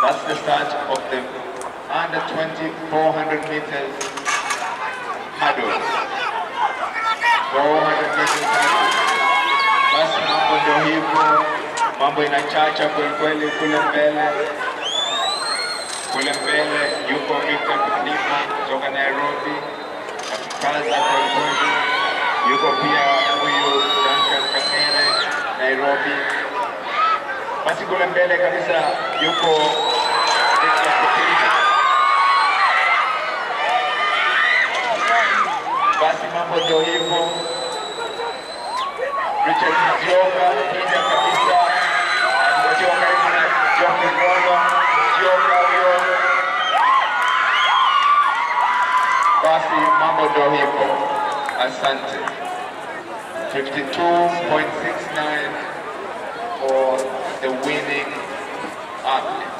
That's the start of the under 20 400 meters hurdle. 400 meters hurdle. Basi mambo ndio hivyo, mambo inachacha kwelikweli kule mbele. Kule mbele yuko Victor Kilima kutoka Nairobi, akikaza kwelikweli. Yuko pia huyu Duncan Kamere Nairobi. Basi kule mbele kabisa yuko Victor Kilima. Basi mambo ndio hivyo. Richard Mjoka kija kabisa akiwa karibu na John Kigogo. Mjoka huyo. Basi mambo ndio hivyo. Asante. 52.69 for the winning athlete.